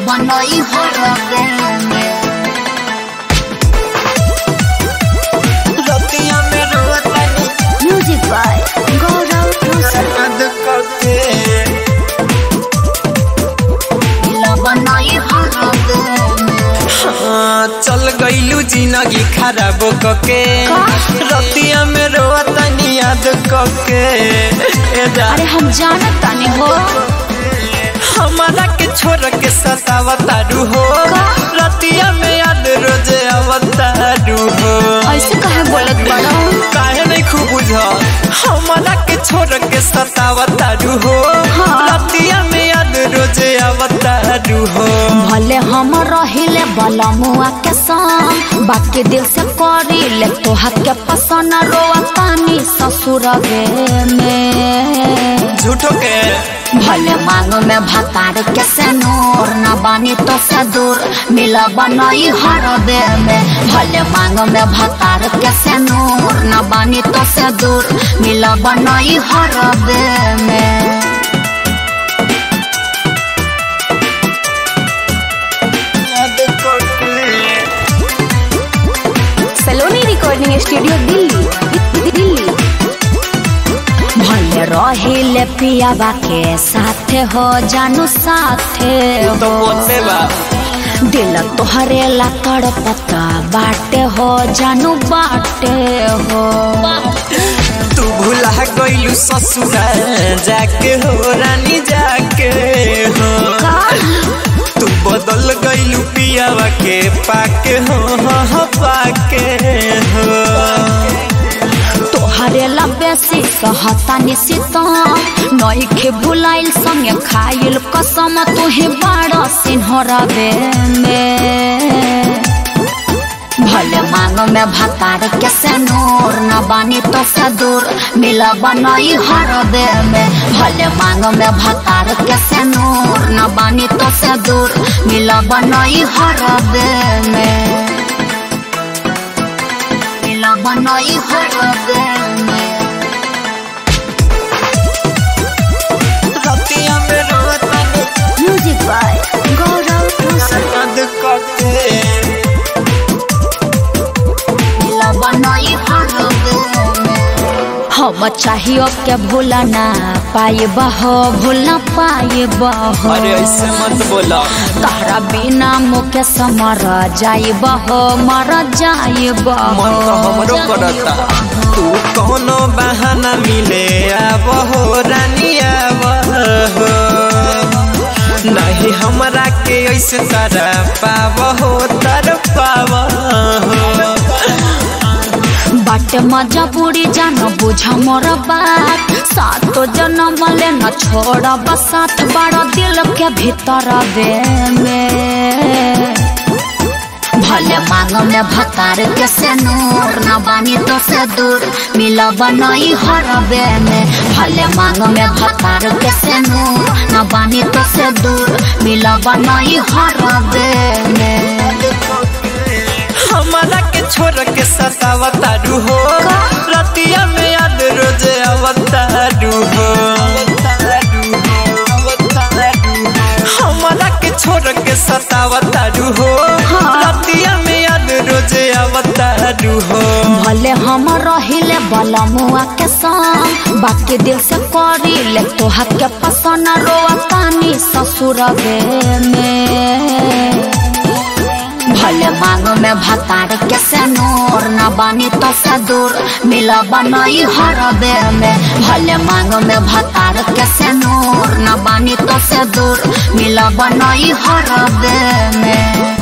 बनई हरबे में रतिया में रोतनी म्यूजिक बाय गौरव रोशन याद करके मिला बनई हरबे में हाँ, चल गईलू जिंदगी खराब कके रतिया में रोतनी याद कके ए जा अरे हम जानत तानी हो हमारा के छोड़ के सतावतारू हो रतिया में याद रोजे अवतारू हो ऐसे काहे बोलत बड़ा काहे नहीं खूब बुझ हमारा के छोड़ के सतावतारू हो रतिया में याद रोजे अवतारू हो भले हम रहिले बलमुआ के संग बाकी दिल से करिले तोहर के पसंद रोआ तानी ससुर में झूठो के भले मांग में भतार के से नूर न बानी तो से दूर मिला बनई हर दे में भले मांग में भतार के से नूर न बानी तो से दूर मिला बनई हर दे में याद करके सलोनी रिकॉर्डिंग स्टूडियो दिल्ली दिल्ली भले रहिले पियाबा के साथे हो जानू साथे तो हो बोलते बा दिल तोहरे ला तड़पता बाटे हो जानू बाटे हो तू भूला गईलू ससुरा जाके हो रानी जाके हो तू बदल गईलू पियावा के पाके हो हो हो पाके हो तोहरे ला बेसी सहता निशिता नइखे भुलाइल संगे खाइल कसम तुहे बड़ा सिन्हरबे में भले मांग में भतार के से नूर न बानी तो से दूर मिला बनई हर दे में भले मांग में भतार के से नूर न बानी तो से दूर मिला बनई हर दे में मिला बनई हर दे में रतिया में रोतनी म्यूजिक बाय गौरव रोशन याद करके मिला बनई हर दे में हम चाहिए के भूला ना पाइब हो भूल ना पाइब हो अरे ऐसे मत बोला तहरा बिना मुके समर जाइब हो मर जाइब मन तो हमरो करता तू कोनो बहाना मिले आब हो रानी आब हो नहीं हमरा के ऐसे तरह पाव हो तर पाव हो बाटे मजा पूरी जान बुझ मोर बात सातो जन्म ले न छोड़ब साथ बड़ा दिल के भीतर बे में भले मांग में भतार के से नूर न बानी तो से दूर मिला बनई हरबे में भले मांग में भतार के से नूर न बानी तो से दूर मिला बनई हरबे में हमारा के छोड़ के सतावतारू हो रतिया में याद रोजे अवतारू हो हमारा के छोड़ के सतावतारू हो रतिया में याद रोजे अवतारू हो भले हम रहिले बलमुआ के संग बाकी दिल से करिले तोहर के पसंद रोआ तानी ससुर में भले मांग में भतार के से नूर न बानी तो से दूर मिला बनई हरबे में भले मांग में भतार के से नूर न बानी तो से दूर मिला बनई हरबे में